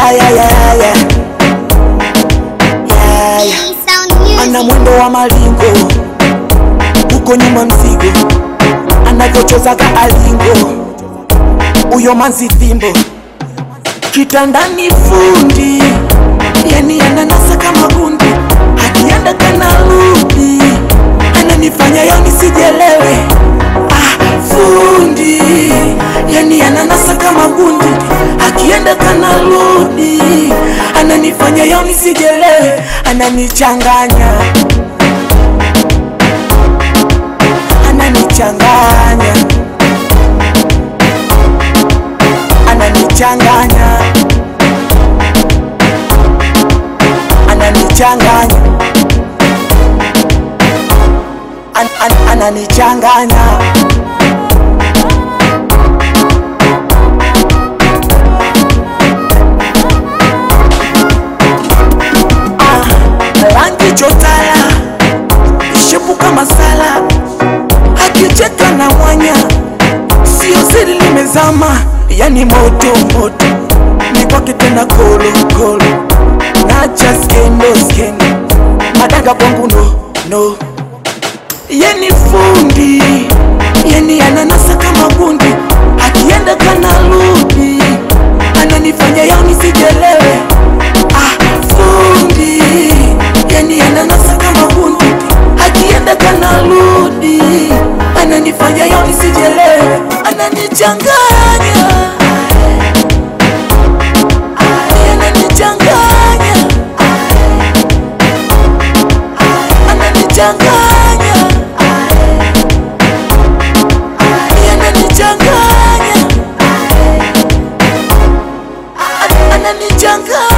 yeah, yeah, yeah, yeah. Yeah, yeah. ana mwendo wa malingo huko nyuma mzigo anavyochezaga alingo huyo manzi thimbo kitandani fundi yani ananasa kama gundi akienda kanarudi ananifanya yo nisijelewe ah, fundi yani ananasa kama gundi akienda kanarudi ananifanya yo nisijelewe ananichanganya ananichanganya ananichanganya ananichanganya an, an, ananichanganya ah, rangi chotara ishepu kama sala akicheka na mwanya sio siri limezama yani moto moto ni kwake tena kolo kolo nacha skendo skendo madanga kwangu no no yeni fundi yeni ananasa kama bundi akienda kanarudi ananifanya yao nisijelewe ah, fundi yani ananasa kama bundi akienda kanarudi ananifanya yao nisijelewe ananichanganya ananichanganya ananichanganya ananichanganya ananichanganya